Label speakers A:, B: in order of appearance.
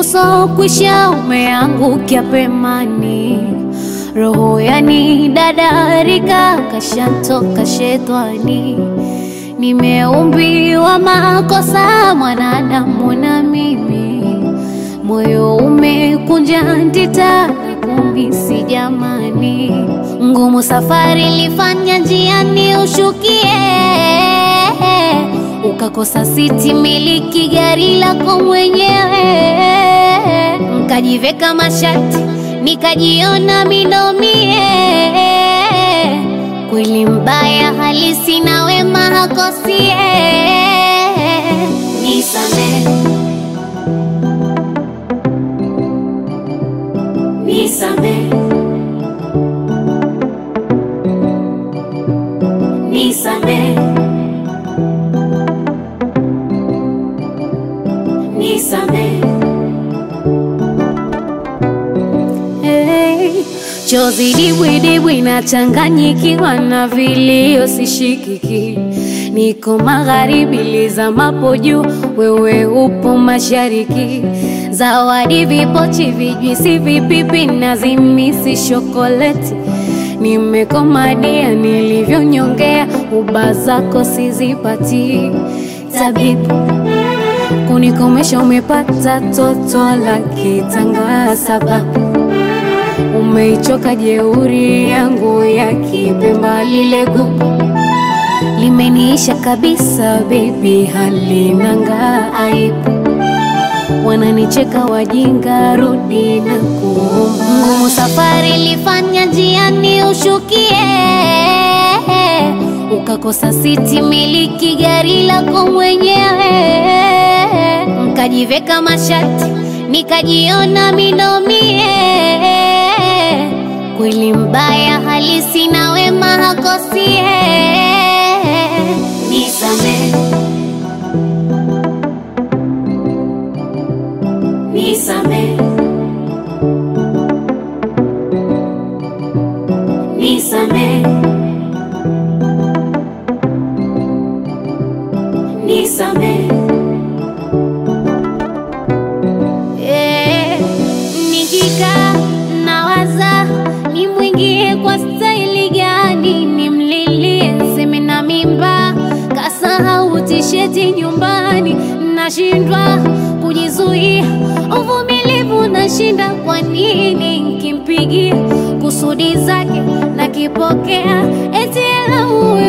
A: uso kwisha umeangukia pemani, roho yani dadarika kashantoka shetani. Nimeumbiwa makosa mwanadamu na mimi, moyo umekunja ndita na kumisi jamani, ngumu safari lifanya njiani ushukie ukakosa siti miliki gari lako mwenyewe, nkajiveka mashati nikajiona minomie. Kweli mbaya halisi na wema hakosie. Nisame, nisame, nisame. Nisame. Hey, chozi dibwidibwi nachanganyikiwa na vilio sishikiki, niko magharibi lizamapo juu, wewe upo mashariki. Zawadi vipochi, vijwisi, vipipi na zimisi shokoleti, nimekomadia nilivyonyongea, uba zako sizipati tabibu kunikomesha umepata toto la kitanga, sababu umeichoka jeuri yangu ya kipemba, lile gugu limeniisha kabisa, bebi halinanga aibu, wananicheka wajinga, rudi na kuomba. Ngumu safari lifanya njiani ushukie ukakosa siti miliki gari lako mwenyewe, nkajiveka mashati nikajiona minomie. Kweli mbaya halisi na wema hakosie. Nisame, nisame, nisame. Nisame. Eh, nikikaa nawaza nimwingie kwa staili gani, nimlilie seme na mimba, kasahau tisheti nyumbani, nashindwa kujizuia, uvumilivu nashinda. Kwa nini nkimpigia kusudi zake nakipokea, eti lauwe